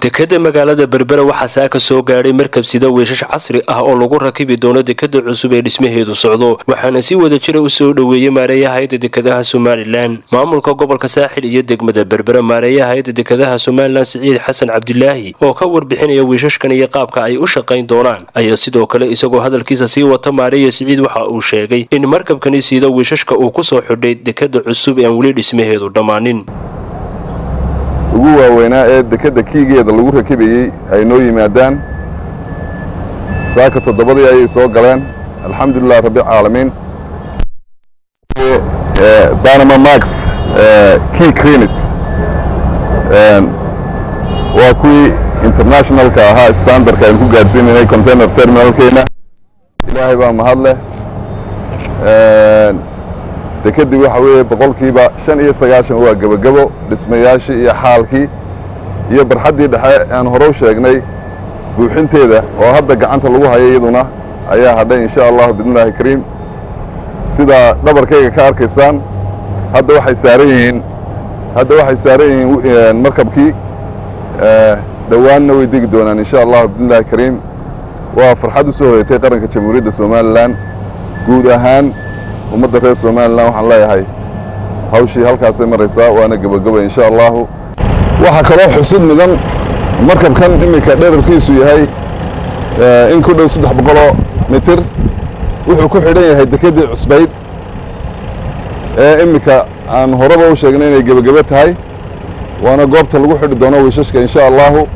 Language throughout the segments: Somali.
dekada magaalada berbera waxaa saaka soo gaadhay markab sida weyshash casri ah oo lagu rakibi doono dekada cusub ee dhismaheedu socdo waxaana si wada jira u soo dhoweeyey maareeyaha hayadda dekadaha somalilan maamulka gobolka saaxil iyo degmada berbera maareeyaha hayadda dekadaha somalilan siciid xasan cabdilaahi oo ka warbixinaya weysashkan iyo qaabka ay u shaqayn doonaan ayaa sidoo kale isagoo hadalkiisa sii wata maareeya siciid waxa uu sheegay in markabkani sida weysashka uu kusoo xidhay dekada cusub ee aan weli dhismaheedu dhammaanin ugu waaweynaa ee dekadda kiigeeda lagu rakibayey ay noo yimaadaan saaka toddobadii ayay soo galeen alxamdulilah rabbilcaalamiin banama max key crenist waa kuwii internationalka ahaa standardka aynu ku gaadhsiinanay container terminalkeena ilaahay baa mahad leh dekeddii waxa weeye boqolkiiba shan iyo sagaashan waa gebagebo dhismayaashii iyo xaalkii iyo barxaddii dhexe aan hore u sheegnay buuxinteeda oo hadda gacanta lagu hayo iyaduna ayaa hadhay insha allahu biidnillahi kariim sidaa dhabarkayga ka arkaysaan hadda waxay saaran yihiin hadda waxay saaran yihiin markabkii dhowaanna way degi doonaan insha allahu biidnillahi kariim waa farxad u soo hoyatay qaranka jamhuuriyadda somalilan guud ahaan ummadda reer somalilan waxaan leeyahay hawshii halkaasay maraysaa waana gebageba insha allahu waxaa kaloo xusid mudan markabkan iminka dherarkiisu yahay in ku dhow saddex boqoloo mitir wuxuu ku xidhan yahay dekeddii cusbayd ee iminka aan horeba u sheegnay inay gebagebo tahay waana goobta lagu xidhi doono wiishashka insha allahu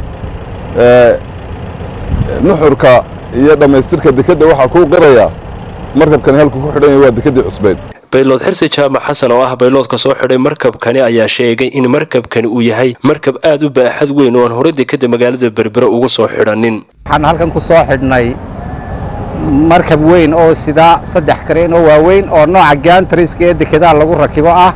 nuxurka iyo dhammaystirka dekedda waxaa kuu qirayaa markabkani halku ku xidhan yahay waa dekeddii cusbayd baylood xirsi jaamac xasan oo ah bayloodka soo xidhay markabkani ayaa sheegay in markabkani uu yahay markab aad u baaxad weyn oo aan hore dekadda magaalada berbera ugu soo xidhanin waxaan halkan ku soo xidhnay markab weyn oo sidaa saddex kareen oo waaweyn oo nooca gaantariska ee dekedaha lagu rakibo ah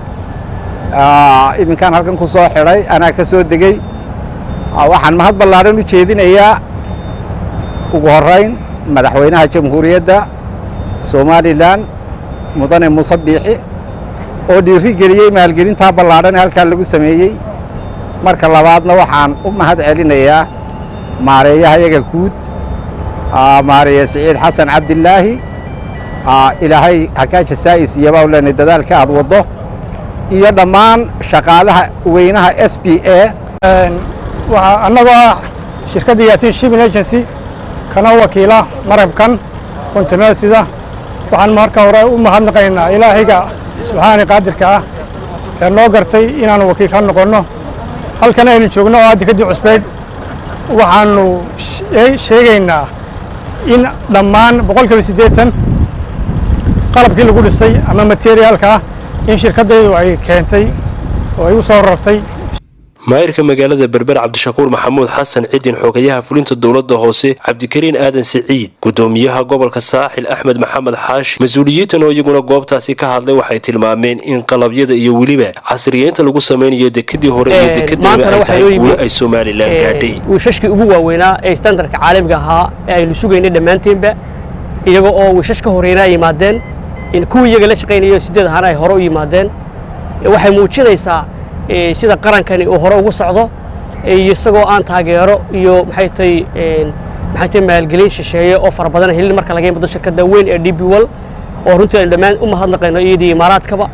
iminkaan halkan ku soo xidhay anaa ka soo degey waxaan mahad ballaadhan u jeedinayaa ugu horrayn madaxweynaha jamhuuriyadda somalilan mudane muuse biixi oo dhiiri geliyey maalgelintaa ballaadhan ee halkaa lagu sameeyey marka labaadna waxaan u mahad celinayaa maareeyaha yaga guud maareeye siciid xasan cabdilaahi ilaahay hakaaja saa'is iyo baa leenay dadaalka aad waddo iyo dhammaan shaqaalaha weynaha s b a annagoo ah shirkadda yaasiin shipping agency kana wakiila marabkan kontineer sida waxaan marka hore u mahadnaqaynaa ilaahayga subxaani qaadirka ah ee noo gartay inaannu wakiil ka noqonno halkan aynu joogno oo ah dekeddii cusbayd waxaannu sheegaynaa in dhammaan boqolkiiba siddeetan qalabkii lagu dhisay ama materiaalka ah in shirkaddaydu ay keentay oo ay u soo rartay maayirka magaalada berber cabdishakuur maxamuud xasan cidin xogayaha fulinta dowladda hoose cabdikariin aadan siciid gudoomiyaha gobolka saaxil axmed maxamed xaashi mas-uuliyiintan oo iyaguna goobtaasi ka hadlay waxay tilmaameen in qalabyada iyo weliba casriyeynta lagu samaynayo dekadii hore iyo dekadaba ay tahay guulo ay somalilan gaadhay wiishashkii ugu waaweynaa ee standardka caalamiga ahaa ee aynu sugaynay dhammaanteenba iyaga oo wiishash ka horeyna ay yimaadeen kuwii iyaga la shaqaynayo sideed ahaana ay hore u yimaadeen waxay muujinaysaa sida qarankani uu hore ugu socdo iyo isagoo aan taageero iyo maxay tahay maxay tahay maalgelin shisheeye oo fara badan helin marka laga yimaado shirkadda weyn ee DB World oo runtii aynu dhammaan u mahadnaqayno iyadii imaaraadkaba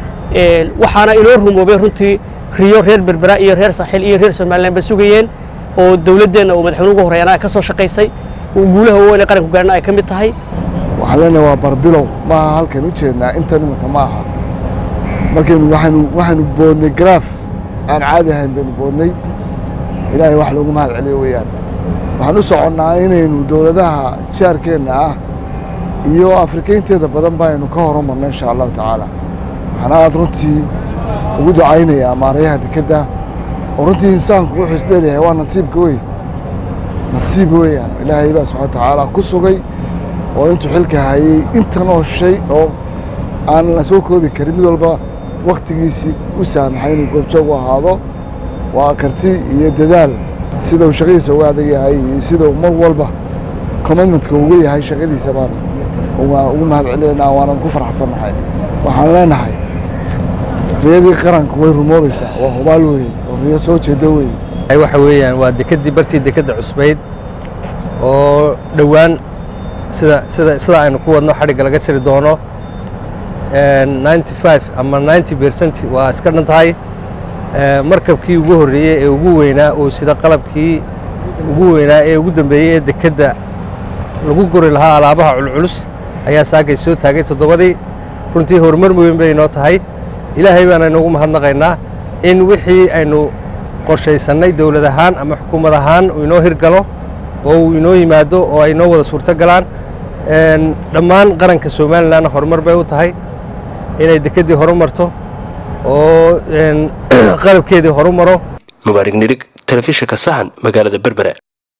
waxaana inoo rumoobay runtii riyo reer berbera iyo reer saaxil iyo reer somaliland ba sugayeen oo dowladdeenna uu madaxweyne ugu horeeyana ka soo shaqaysay uu guulaha waaweyn ee qaranku gaarna ay ka mid tahay waxaan leenahay waa barbilow maaha halkan u jeednaa intan imanka ma aha markaynu waxaynu waxaynu boodnay garaaf aan caadi ahayn baynu boodnay ilaahay wax loogu mahad celiyo weeyaan waxaan u soconnaa inaynu dowladaha jaarkeenna ah iyo afrikaynteeda badan baynu ka horumarno insha allahu tacaala waxaan aad runtii ugu ducaynayaa maarayaha dekedda oo runtii insaanku wuxuu isdheelyahay waa nasiibka wey nasiib weeyaan ilaahay baa subxana watacaala ku sugay oo intuu xilka hayey intan oo shay oo aan la soo koobi karin mid walba waktigiisii u saamaxay inuu goobjoog u ahaado waa karti iyo dadaal sida uu shaqadiisa uga adag yahay iyo sida uu mar walba commitmentka uga yahay shaqadiisa baan ugu mahad celinaynaa waanan ku faraxsannahay waxaan leenahay riyadii qaranku way rumoobaysaa waa hubaal weeye oo riyo soo jeeda weeye waxa weeyaan waa dekeddii bartii dekedda cusbayd oo dhowaan sida sida sida aynu ku wadno xadhigga laga jari doono ninety five ama ninety percent waa iska dhan tahay markabkii ugu horreeyey ee ugu weynaa oo sida qalabkii ugu weynaa ee ugu dambeeyey ee dekedda lagu guri lahaa alaabaha culculus ayaa saakay soo taagay toddobadii runtii horumar weyn bay inoo tahay ilaahay baana inoogu mahadnaqaynaa in wixii aynu qorshaysannay dowlad ahaan ama xukuumad ahaan uu inoo hirgalo oo uu inoo yimaado oo ay inoo wada suurto galaan dhammaan qaranka somalilanna horumar bay u tahay inay dekeddii horu marto oo qalabkeedii horu maro mubaarig nirig telefishinka sahan magaalada berbera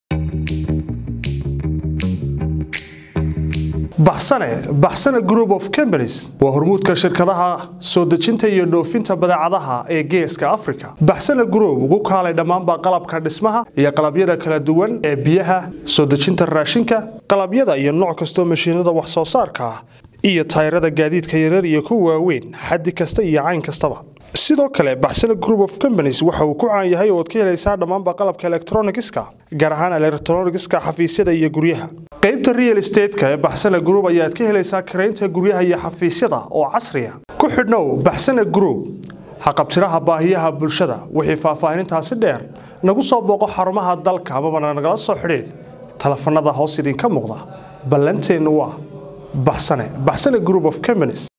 baxsane baxsane group of companies waa hormuudka shirkadaha soo dejinta iyo dhoofinta badeecadaha ee geeska africa baxsane group ugu kaalay dhammaanba qalabka dhismaha iyo qalabyada kala duwan ee biyaha soo dejinta raashinka qalabyada iyo nooc kastoo mashiinada wax soo saarka ah iyo tayrada gaadiidka yarar iyo kuwa waaweyn xaddi kasta iyo cayn kastaba sidoo kale baxsane group of companies waxa uu ku caan yahay oo ad ka helaysaa dhammaanba qalabka elektronigiska gaar ahaan elektronigiska xafiisyada iyo guryaha qaybta real estateska ee baxsane group ayaad ka helaysaa karaynta guryaha iyo xafiisyada oo casriya ku xidhnow baxsane group haqabtiraha baahiyaha bulshada wixii faahfaahinintaasi dheer nagu soo booqo xarumaha dalka amabana nagala soo xidhiid telefanada hoos idinka muuqda ballanteennu waa baxsane baxsane group of companies